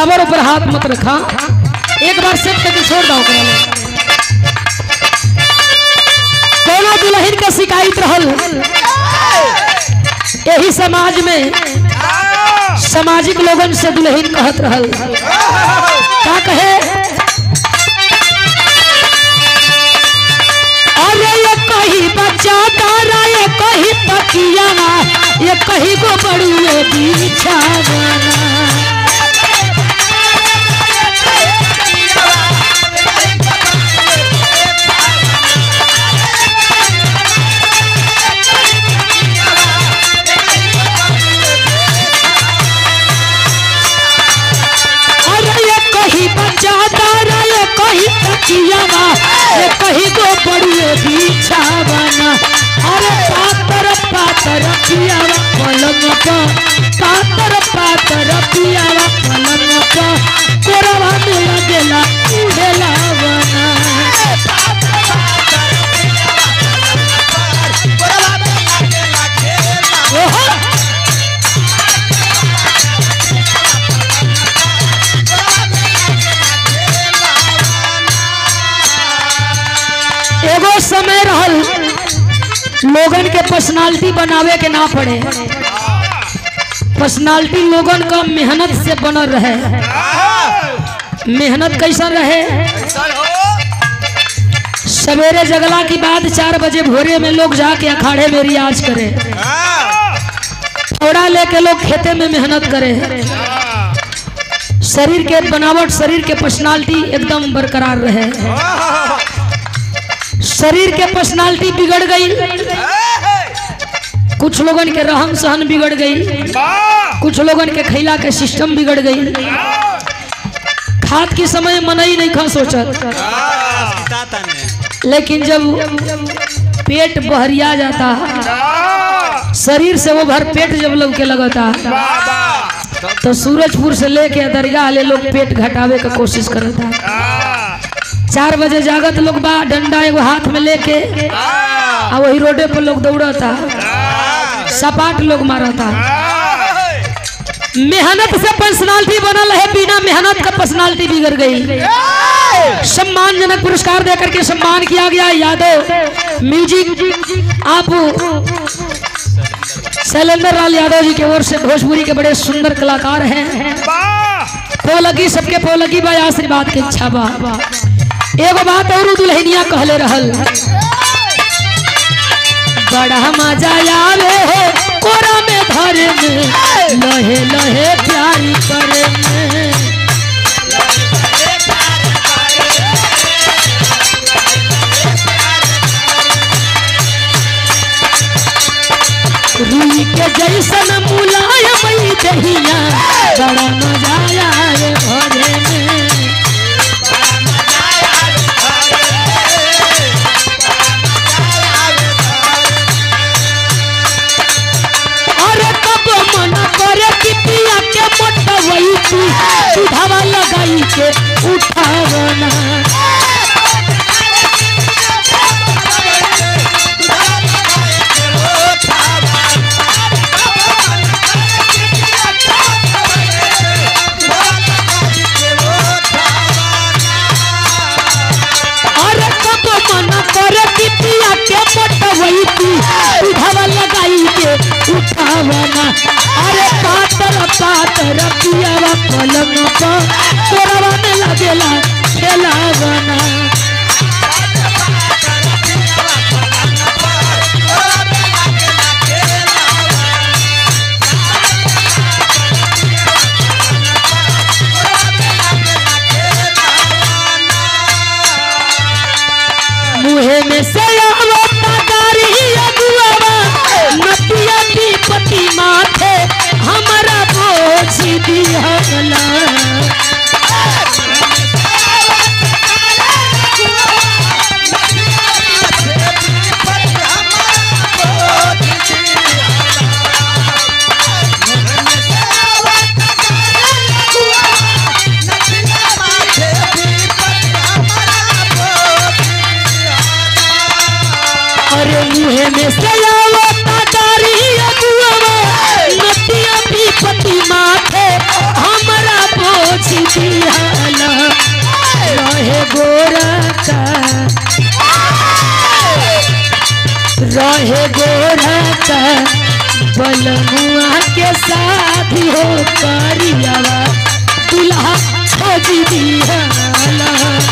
बराबर ऊपर हाथ मत रखा एक बार सेट करके छोड़ दो ओकरा ले। कोनो दुल्हन के शिकायत रहल यही समाज में सामाजिक लोगन से दुल्हन कहत रहल का कहे अरे ये कही बच्चा तारा ये कही तकिया ये कही गो बड़ुए बिछावना अरे ये कही बच्चा तारा ये कही तकियावा ये कही गो बड़ुए बिछावना अरे पातर पातर पियावा पलंग पर पातर पातर पियावा पलंग पर कोरवा में लगेला उड़ेला बना ओहो एगो समय रहल लोगन के पर्सनालिटी बनावे के ना पड़े पर्सनालिटी लोगन का मेहनत से बनल रहे मेहनत कैसा रहे सवेरे जगला की बाद चार बजे भोरे में लोग जाके अखाड़े में रियाज करे थोड़ा लेके लोग खेते में मेहनत करे शरीर के बनावट शरीर के पर्सनालिटी एकदम बरकरार रहे शरीर के पर्सनालिटी बिगड़ गई कुछ लोगन के रहन सहन बिगड़ गई कुछ लोगन के खैला के सिस्टम बिगड़ गई खाद के समय मनई नहीं खा सोचत लेकिन जब पेट बहरिया जाता है शरीर से वो भर पेट जब लोग के लगता है तो सूरजपुर से लेके दरगाह ले लोग पेट घटावे का कोशिश करता है चार बजे जागत लोग बा डंडा एगो हाथ में लेके आ वही रोडे पर लोग दौड़ता सपाट लोग मारता मेहनत से पर्सनालिटी बनल है बिना मेहनत का पर्सनालिटी बिगड़ गई सम्मानजनक पुरस्कार देकर के सम्मान किया गया यादव म्यूजिक आप शैलेंद्र लाल यादव जी की ओर से भोजपुरी के बड़े सुंदर कलाकार हैं पोलगी सबके पोलगी बा आशीर्वाद के इच्छा बा एगो बात और दुल्हनिया कहले रहल बड़ा मजा आवे हो कोरा में धरे में लहे लहे प्यारी करे में रुई के जैसन मुलायम दहिया बड़ा मजा आवे भरे में अरे कब मन करे कि पिया के मोटवई तू सुधावा लगाई के उठावना अरे कब मन करे कि पिया के मोटवई तू सुधावा लगाई के उठावना अरे पातर पातर पियावा पलंग पर तोरवा में लगेला खेलावना मुहे में से आवता गारी अगुआवा नदिया की पति माथे हमारा बोझ दिहला अरे मुहे में से आवता गारी अगुआवा नदिया की पति माथे हमारा बोझ खोज दियाला रहे गोरा का रहे गोरा का बलमुआ के साथ हो करियावा दुल्हा खोज दियाला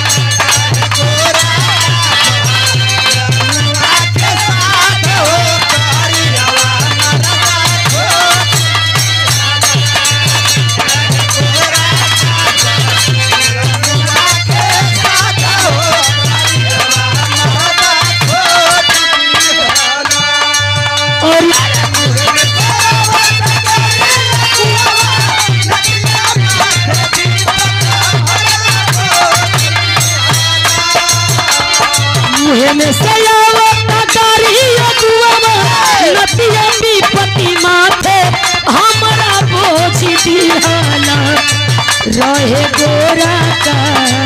और मुहे में सयावता करिया दुआवा नतिया विपति माथे हमरा बोझ दिहाला रहे गोरा का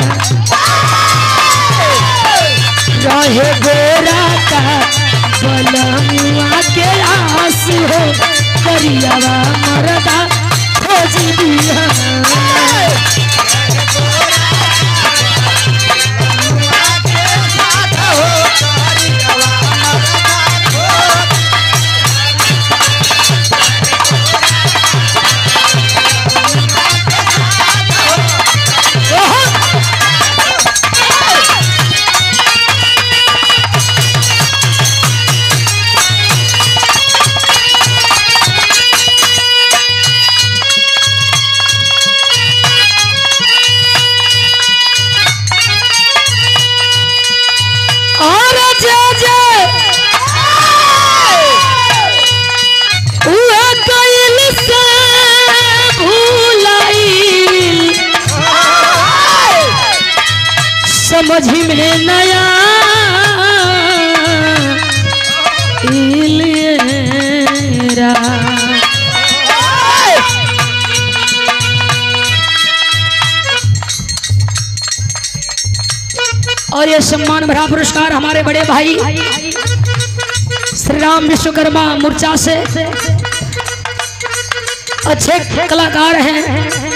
रहे गोरा का बलमुआ के आस हो करियावा मरदा खोज दिहाला और जय जय उहे कइल से भूलाइल समझ में नया इलियरा और ये सम्मान भरा पुरस्कार हमारे बड़े भाई श्री राम विश्वकर्मा मूर्छा से अच्छे कलाकार हैं